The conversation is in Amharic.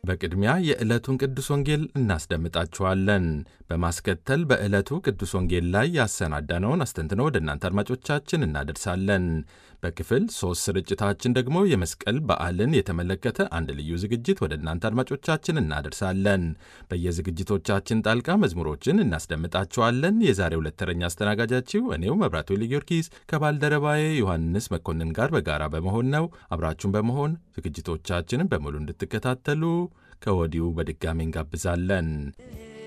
በቅድሚያ የዕለቱን ቅዱስ ወንጌል እናስደምጣችኋለን። በማስከተል በዕለቱ ቅዱስ ወንጌል ላይ ያሰናዳነውን አስተንትነው ወደ እናንተ አድማጮቻችን እናደርሳለን። በክፍል ሦስት ስርጭታችን ደግሞ የመስቀል በዓልን የተመለከተ አንድ ልዩ ዝግጅት ወደ እናንተ አድማጮቻችን እናደርሳለን። በየዝግጅቶቻችን ጣልቃ መዝሙሮችን እናስደምጣችኋለን። የዛሬ ሁለት ተረኛ አስተናጋጃችሁ እኔው መብራቱ ጊዮርጊስ ከባልደረባዬ ዮሐንስ መኮንን ጋር በጋራ በመሆን ነው። አብራችሁን በመሆን ዝግጅቶቻችንን በሙሉ እንድትከታተሉ ከወዲሁ በድጋሚ እንጋብዛለን።